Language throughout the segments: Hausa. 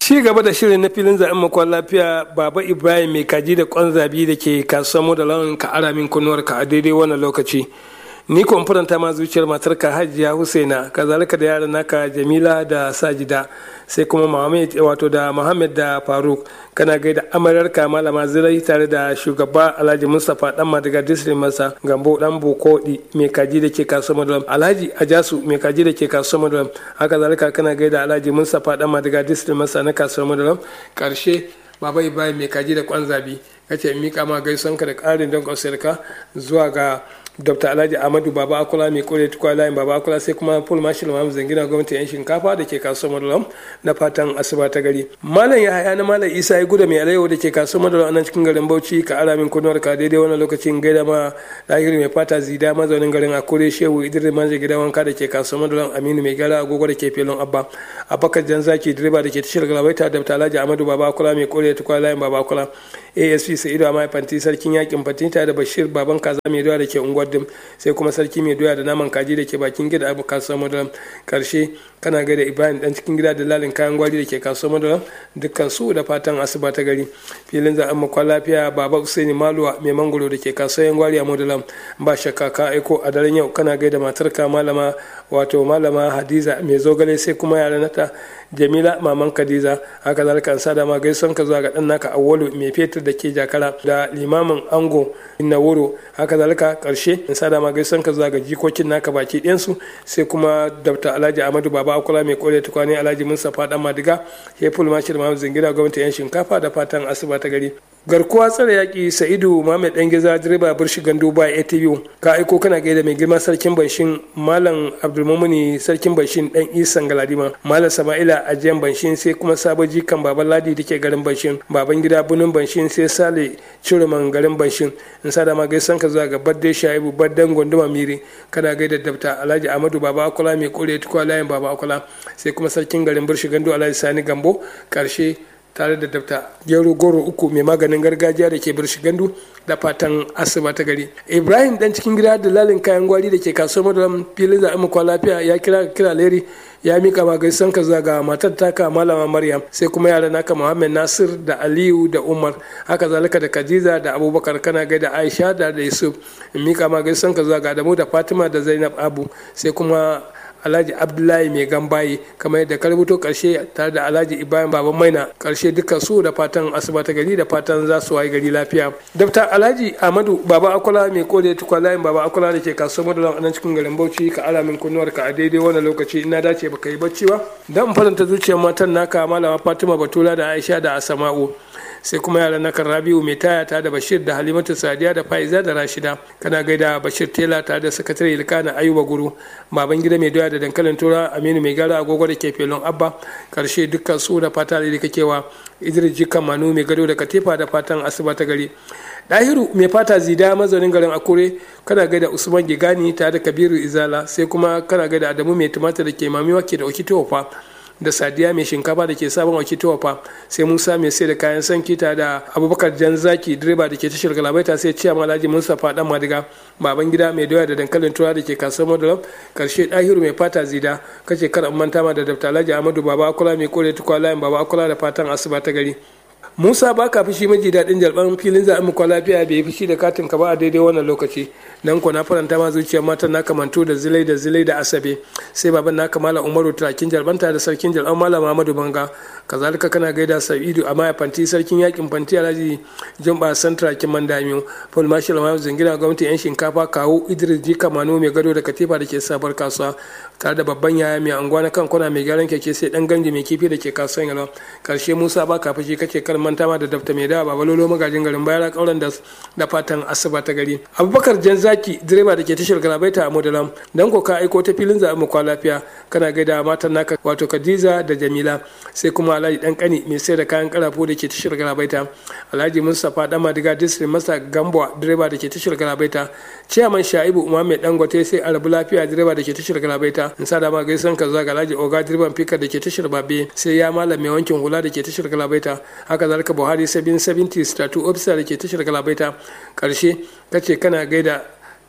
ci gaba da shirin na filin zaɓen makon lafiya baba ibrahim mai kaji da kwan zabi da ke kasuwar mu da launin ka ara min kunnuwar ka a daidai wannan lokaci ni ko faranta ma zuciyar matar ka hajiya husaina kazalika da yaran naka jamila da sajida sai kuma muhammad wato da muhammad da faruk kana gaida amaryar ka malama zirai tare da shugaba alhaji mustapha dan madiga district masa gambo dan bokodi mai kaji da ke kasuwar madalam alhaji ajasu mai kaji da ke kasuwar madalam haka zalika kana gaida alhaji mustapha dan madiga district masa na kasuwar madalam karshe baba ibrahim mai kaji da kwan zabi kace mika ma gaisuwanka da karin don ka zuwa ga dr alhaji ahmadu baba akula mai kore tukwa layin baba akula sai kuma paul marshal mahamud zangina gwamnati yan shinkafa da ke kasuwar madalam na fatan asuba ta gari malam ya haya na malam isa ya guda mai alayyahu da ke kasuwar madalam nan cikin garin bauchi ka ara min kunuwar ka daidai wannan lokacin gaida ma lahiri mai fata zida mazaunin garin akure shehu idris manje gidan wanka da ke kasuwar madalam aminu mai gara agogo da ke filin abba abakar janzaki direba da ke tashar galabaita dr alhaji ahmadu baba akula mai kore tukwa layin baba akula asp sa'idu a fanti sarkin yakin fatinta da bashir baban kaza mai doya da ke unguwar dim sai kuma sarki mai doya da naman kaji da ke bakin gida abu kasuwar madaram karshe kana gaida ibrahim dan cikin gida da lalin kayan gwari da ke kasuwar madaram dukkan su da fatan asuba ta gari filin za an makon lafiya baba usaini maluwa mai mangoro da ke kasuwar gwari a madaram ba shakka ka aiko a daren yau kana gaida matarka malama wato malama hadiza mai zogale sai kuma yaran nata jamila maman kadiza haka zalika an sada ma gaison ka zuwa ga dan naka awwalu mai fetur da ke jakara da limamin ango inna wuro haka zalika karshe in sada ma gaison ka zuwa ga jikokin naka baki ɗayansu sai kuma dr alhaji amadu baba akula mai kore tukwane alhaji mustapha dan madiga heful mashir mahamud zingira gwamnati yan shinkafa da fatan asuba ta gari garkuwa tsare yaƙi sa'idu mahammed dan giza direba birshi gandu ba atv ka aiko kana gaida mai girma sarkin banshin malam abdulmumuni sarkin banshin dan isan galadima malam sama'ila ajiyan banshin sai kuma sabaji kan baban ladi da ke garin banshin baban gida bunin banshin sai sale ciruman garin banshin in sa ma gaisan ka zuwa ga badde shaibu baddan gonduma miri kana gaida dabta alhaji amadu baba akula mai kore tukwa layin baba akula sai kuma sarkin garin birshi gandu alhaji sani gambo karshe tare da dabta gero goro uku mai maganin gargajiya da ke birshi gandu da fatan asuba ta gari ibrahim dan cikin gida da lalin kayan gwari da ke kasuwar madaram filin zaɓen makwa lafiya ya kira kira leri ya mika ma gaisan ka zaga matar taka malama maryam sai kuma yara naka muhammad nasir da aliyu da umar haka zalika da kajiza da abubakar kana gaida aisha da da yusuf in mika ma gaisan ka zaga adamu da fatima da zainab abu sai kuma alhaji abdullahi mai gambaye kamar yadda ka rubuto karshe tare da alhaji ibrahim baban maina karshe dukkan su da fatan asuba ta gari da fatan za su wayi gari lafiya dabta alhaji ahmadu baba akula mai kode tukwa layin baba akula da ke kasuwar madalan a nan cikin garin bauchi ka ala min kunnuwar ka a daidai wannan lokaci ina dace baka yi bacci ba dan faranta zuciyar matan naka malama fatima batula da aisha da asama'u sai kuma yaran na rabiu mai taya ta da bashir da halimatu sadiya da faiza da rashida kana gaida bashir tela ta da sakatare ilkana ayuba guru baban gida mai doya da dankalin tura aminu mai gara agogo da ke felon abba karshe dukkan su da fata da kakewa idris jikan manu mai gado da katifa da fatan asuba ta gari dahiru mai fata zida mazaunin garin akure kana gaida usman gigani tare da kabiru izala sai kuma kana gaida adamu mai tumatir da ke mamiwa ke da okitofa da sadiya mai shinkafa da ke sabon wakitowa fa sai musa mai sai da kayan sanki ta da abubakar janzaki direba da ke tashar galabaita sai ciya malaji mustapha dan madiga baban gida mai doya da dankalin tura da ke kasuwar madalam karshe dahiru mai fata zida kace kar manta ma da dafta alhaji amadu baba akula mai kore tukwa layin baba akula da fatan asuba ta gari musa ba ka fushi maji daɗin jalban filin zaɓen mu lafiya bai fushi da katin ka ba a daidai wannan lokaci nan ko na faranta ma zuciyar matan na kamanto da zilai da zilai da asabe sai baban na kamala umaru turakin jalbanta da sarkin jalban malam muhammadu banga kazalika kana gaida sa'idu a maya fanti sarkin yakin fanti alhaji jumba santra kin mandamiyo paul marshal mayu zingina gwamnati yan shinkafa kawo idris jika mano mai gado da katifa da ke sabar kasuwa tare da babban yaya mai anguwa na kan kwana mai gyaran keke sai dan ganji mai kifi da ke kasuwan yalwa karshe musa ba ka fushi kake kar manta ma da dafta mai dawa babalolo magajin garin bayara kauran da da fatan asuba ta gari abubakar janzaki direba da ke tashar galabaita a modalam dan ko ka aiko ta filin zaɓen mu kwa lafiya kana gaida matan naka wato kadiza da jamila sai kuma alhaji dan kani mai sai da kayan karafo da ke tashar galabaita alhaji mustapha dan madiga district masa gambo direba da ke tashar galabaita ciyaman shaibu umar mai dangote sai arabu lafiya direba da ke tashar galabaita in sa da ma gaisan ka zaga alhaji oga direban fika da ke tashar babe sai ya malam mai wankin hula da ke tashar galabaita haka zalika buhari sabin 70 statu officer da ke tashar galabaita karshe kace kana gaida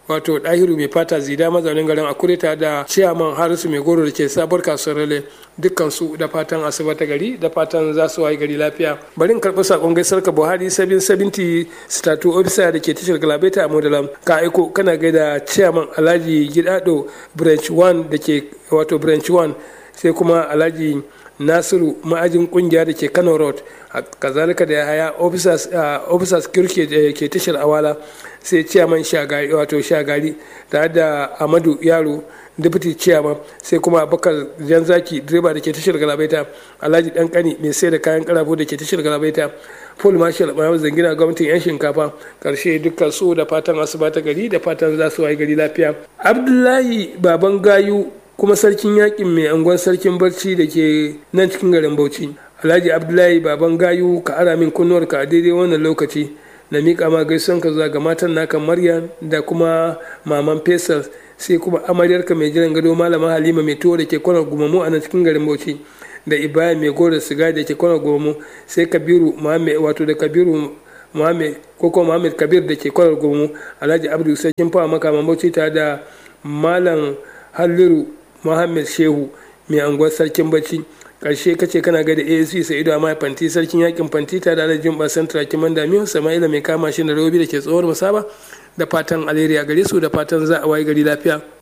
wato ɗahiru mai fata zida mazaunin garin akureta da ciyaman harisu mai goro da ke sabuwar kasuwar rale dukkan su da fatan asuba ta gari da fatan za su wayi gari lafiya bari in karɓi sakon gaisar ka buhari sabin sabinti statu ofisa da ke tashar galabaita a modalam ka aiko kana gaida ciyaman alhaji gidado branch 1 da ke wato branch 1 sai kuma alhaji nasiru ma'ajin kungiya da ke kano road kazalika da haya officers kirke da ke tashar awala sai ciyaman shagari wato shagari tare da amadu yaro deputy chairman sai kuma abubakar janzaki direba da ke tashar galabaita alhaji dan kani mai sai da kayan karafo da ke tashar galabaita full marshal bayan zangina gwamnatin yan shinkafa karshe dukkan su da fatan asuba ta gari da fatan za su wayi gari lafiya abdullahi baban gayu kuma sarkin yakin mai angon sarkin barci da ke nan cikin garin bauchi alhaji abdullahi baban gayu ka ara min kunnuwar ka a daidai wannan lokaci na miƙa ma gaisuwan ka zuwa ga matan naka maryam da kuma maman faisal sai kuma amaryarka mai jiran gado malama halima mai tuwo da ke kwanar gumamu a nan cikin garin bauchi da ibrahim mai gora siga da ke kwanar gumamu sai kabiru muhammed wato da kabiru muhammed ko kuma muhammed kabir da ke kwanar gumamu alhaji abdu sarkin fawa makaman bauchi tare da malam halliru muhammed shehu mai anguwar sarkin bacci karshe kace kana ga da asc sa'idu amma fanti sarkin yakin fanti ta da alhaji ba santra kiman da miyo sama'ila mai kama shi da robi da ke tsohuwar musaba da fatan alheri a gare su da fatan za a wayi gari lafiya